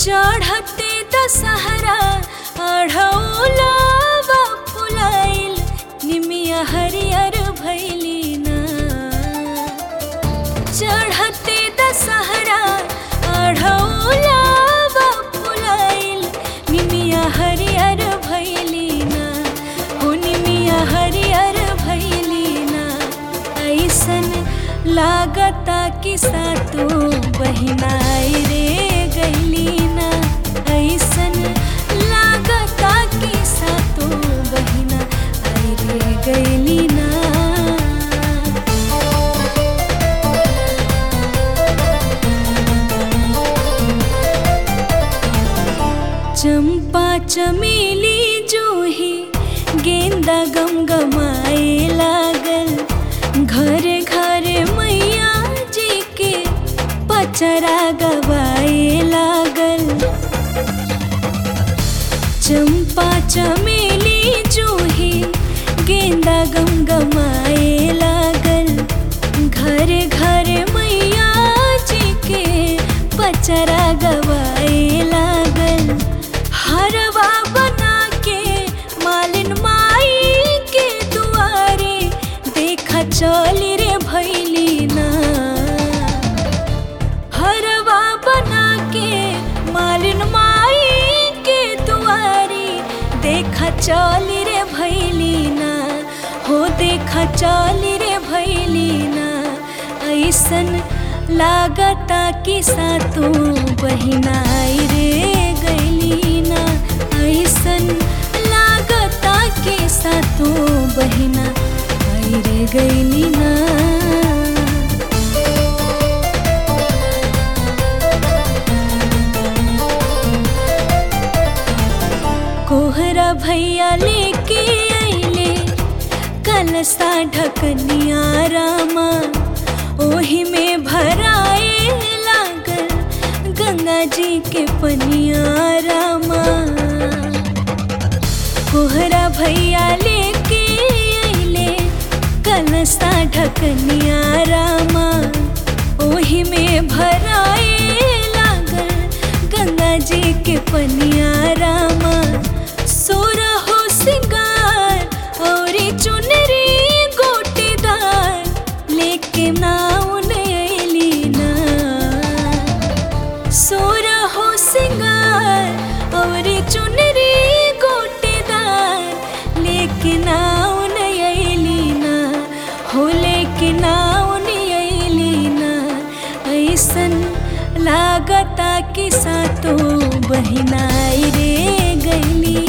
चढ़ते दशहरा अढ़ौलावा फुलाइल निमिया हरियर भैली ना चढ़ते दशहरा अढ़ौलावा फुलाइल निमिया हरियर भैली ना हो निमिया हरियर भैली ना ऐसन लागता कि सातो बहिनाई रे गैली ना ऐसन लागता कि सातो बहिना आई रे गैली ना चंपा चमेली जूही गेंदा गम गमाए लागल घर घर मैया जी के पचरा गवाए लागल चंपा चमेली जूही गेंदा गम गमाए लागल घर घर मैया जी के पचरा गवाए लागल हरवा बना के मालिन माई के दुआरे देखा चली रे भैली ना हरवा बना के मालिन माई के दुआरी देखा चली रे भैली ना हो देखा चली रे भैली ना ऐसन लागता कि सातो बहिनाई रे गैली ना ऐसन लागता कि सातो बहिना आई रे गैली ना कोहरा भैया लेके अइले कलसा ढकनिया रामा ओही में भराए लागल गंगा जी के पनिया रामा कोहरा भैया लेके अइले कलसा ढकनिया रामा ओही में भराए लागल गंगा जी के पनिया रामा सोरहो सिंगार और चुनरी गोटेदार लेके नाउन अइली ना सोरहो सिंगार और चुनरी गोटेदार लेके नाउन अइली ना हो लेके नाउन अइली ना ऐसन लागता कि सातो बहिनाई रे गैली